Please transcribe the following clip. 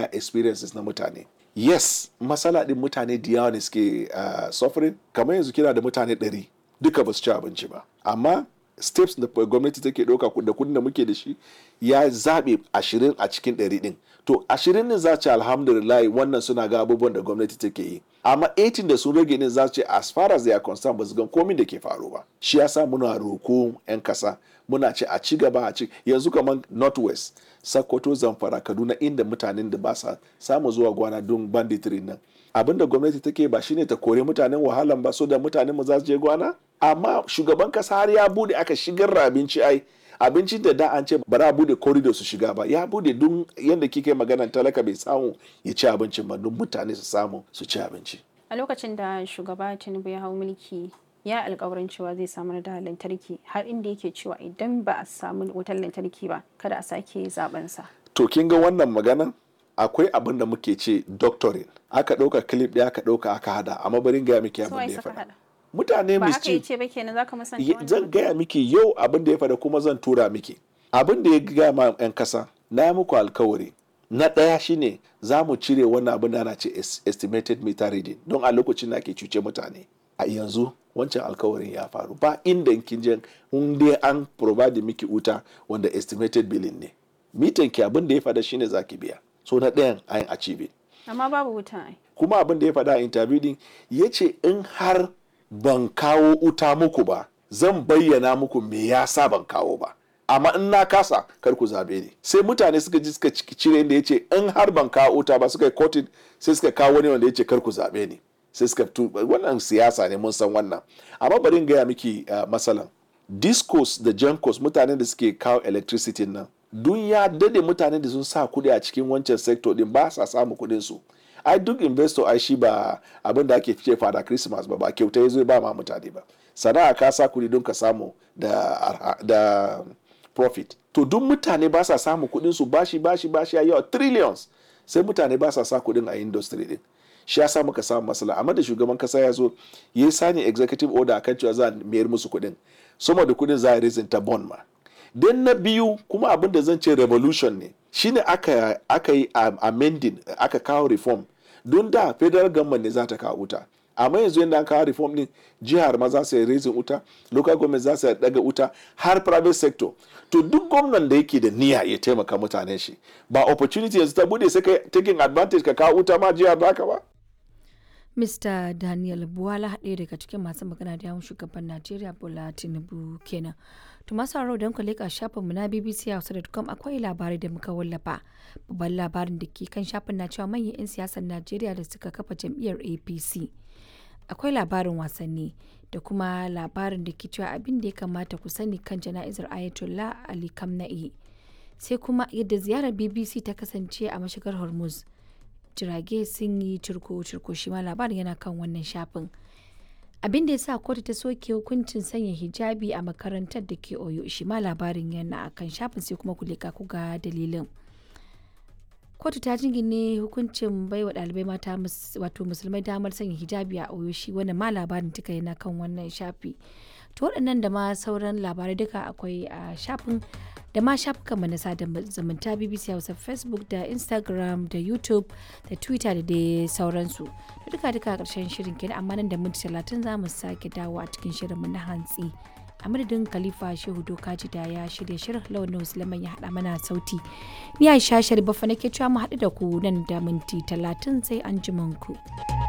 prior experiences na mutane yes matsala din mutane da yawa ne suke uh, suffering kamar yanzu kina da mutane ɗari duka ba su ci abinci ba amma steps da gwamnati take ɗauka da kudin da muke da shi ya zaɓe ashirin a cikin ɗari ɗin to ashirin ne za ce alhamdulillah wannan suna ga abubuwan da gwamnati take yi amma 18 da sun rage ne za ce as far as they are concerned ba su gan komin da ke faru ba shi yasa muna roko 'yan kasa muna ce a ci gaba a ci yanzu kamar northwest sokoto zamfara kaduna inda mutanen da ba sa samu zuwa gwana don banditry nan abin da gwamnati take ba shine ta kore mutanen wahalan ba so da mutanen mu za su je gwana amma shugaban kasa har ya bude aka shigar da abinci ai abincin da da an ce ba za a bude corridor su shiga ba ya bude don yadda kike maganan talaka bai samu ya ci abincin ba don mutane su samu su ci abinci a lokacin da shugaba tinubu ya hau mulki ya alkawarin cewa zai samar da lantarki har inda yake cewa idan ba a samu wutar lantarki ba kada a sake zaben sa to kin ga wannan maganan akwai abin da muke ce doctoring aka ɗauka clip ɗaya aka ɗauka aka hada amma bari gaya miki abin da ya faɗa mutane ba haka yace ba kenan zaka musanta wannan zan gaya miki yau abin da ya faɗa kuma zan tura miki abin da ya gaya ma 'yan kasa na yi muku alkawari na ɗaya shine za mu cire wannan abin da ana ce estimated meter reading don a lokacin da ake cuce mutane a yanzu wancan alkawarin ya faru ba inda kin je in dai an provide miki wuta wanda estimated billing ne mitan ki abin da ya faɗa shine zaki biya so na ɗayan ayin achieve amma babu wuta ai kuma abin da ya faɗa a interview din ya ce in har ban kawo wuta muku ba zan bayyana muku me yasa ban kawo ba amma in na kasa kar ku zabe ni sai mutane suka ji suka cire inda ya ce in har ban kawo wuta ba suka yi kotin sai suka kawo wani wanda ya ce kar ku zabe ni sai suka wannan siyasa ne mun san wannan amma bari in gaya miki uh, masalan discos da jankos mutanen da suke kawo electricity nan dun ya dade mutanen da sun sa kuɗi a cikin wancan sector din ba sa samu kuɗin su ai duk investor ai shi ba abin da ake fice fada christmas ba ba kyauta ya zo ba ma mutane ba sana'a ka sa kuɗi don ka samu da, da profit to duk mutane ba sa samu kuɗin su bashi bashi bashi yawa trillions sai mutane ba sa sa kuɗin a industry din shi ya sa muka samu matsala amma da shugaban kasa ya zo ya sani executive order akan cewa za a mayar musu kuɗin sama da kuɗin za a raising ta bond ma don na biyu kuma abin da zan ce revolution ne shine aka aka yi amending aka kawo reform don da federal government ne za ta kawo wuta amma yanzu yadda an kawo reform din jihar ma za su yi raising wuta local government za su daga wuta har private sector to duk gwamnan da yake da niyya ya taimaka mutanen shi ba opportunity yanzu ta bude sai ka taking advantage ka kawo wuta ma jihar baka ba Mr. Daniel Buwala ɗaya daga cikin masu magana da yawon shugaban Najeriya Bola Tinubu kenan. To masu haro don ku leƙa shafinmu na BBC Hausa.com akwai labarai da muka wallafa. Babban labarin da ke kan shafin na cewa manyan 'yan siyasar Najeriya da suka kafa jam'iyyar APC. Akwai labarin wasanni da kuma labarin da ke cewa abin da ya kamata ku sani kan jana'izar Ayatollah Ali Kamna'i. Sai kuma yadda ziyarar BBC ta kasance a mashigar Hormuz. jirage sun yi cirko-cirko shi ma labarin yana kan wannan shafin abin da ya sa kotu ta soke hukuncin sanya hijabi a makarantar da ke oyo shi ma labarin yana a kan shafin sai kuma ku leka ku ga dalilin kotu ta jingine hukuncin baiwa ɗalibai mata wato musulmai damar sanya hijabi a oyo shi wannan ma labarin duka yana kan wannan shafi to waɗannan da ma sauran labarai duka akwai a shafin da ma shafukan mu na sada zumunta BBC Hausa Facebook da Instagram da YouTube da Twitter da dai sauransu. Da duka duka karshen shirin kenan amma nan da minti talatin za mu sake dawo a cikin shirin mu na hantsi. A madadin Khalifa Shehu Dokaji da ya shirya shirin launin Musulman ya haɗa mana sauti. Ni Aisha Sharifa nake cewa mu haɗu da ku nan da minti talatin sai an ku.